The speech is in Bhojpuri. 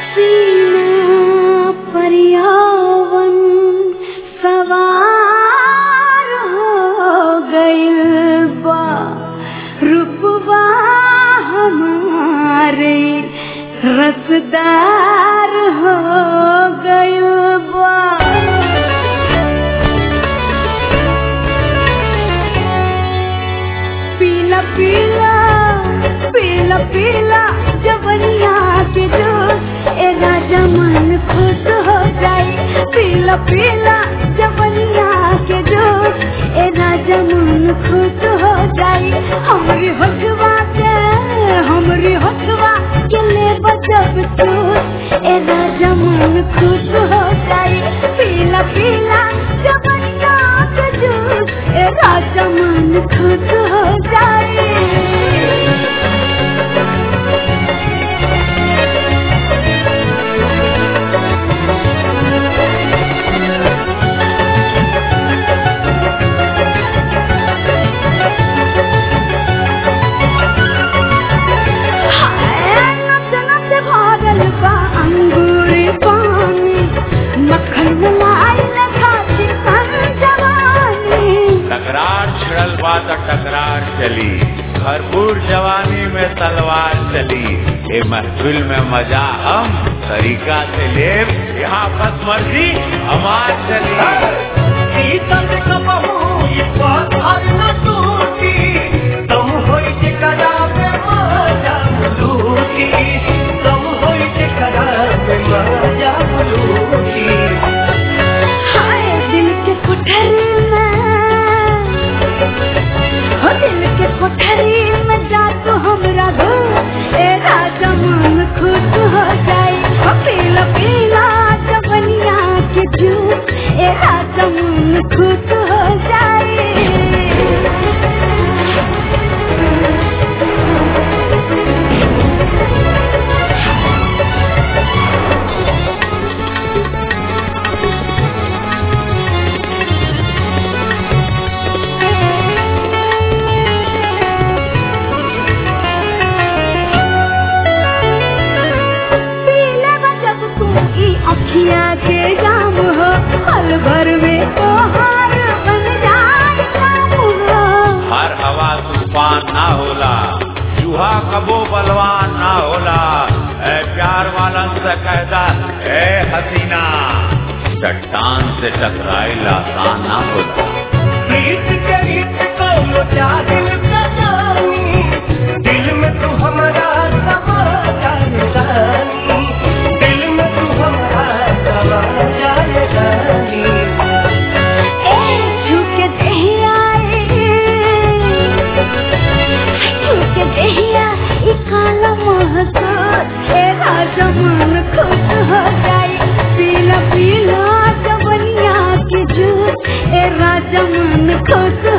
सीना परियावन सवार हो गइल बा रुपवा हमारे रसदार हो गइल बा पीला पीला पीला पीला जवनिया के जोश ए राजा मन खुश हो जाए पीला पीला जवनिया के जोश ए राजा मन खुश हो जाए हमरी हकवा के हमरी हकवा के ले बजब चूस ए राजा मन खुश हो जाए पीला पीला जवनिया के जोश ए राजा मन खुश हो जाए नच नच भरल बा अंगूर पानी मक्खन मलाई खाती सन जवानी तकरार छिड़ल बा त टकरार चली भरपूर जवानी में तलवार चली ए महफिल में मजा हम तरीका से ले यहाँ बस मर्जी हमार चली हाय दिल के कोठरी में हो दिल के कोठरी में जा तू हमरा दो ए राजा मन खुश हो जाए हो पीला पीला जवनिया के जूस ए राजा मन खुश हो जाए पीले बजब तू ई अखिया के जाम हो पल भर में तोहार बन जाए काम हो हर हवा तूफान ना होला चूहा कबो बलवान ना होला ए प्यार वालन से कहता ए हसीना चट्टान से टकराइल आसान ना होला दिल में तू हमारा समा जाने दिल में तू हमारा समा जाने ए झुके दहिया झुके दहिया ई काला महसूस ए राजा मन खुश हो जाए पीला पीला जवनिया के जूस ए राजा मन खुश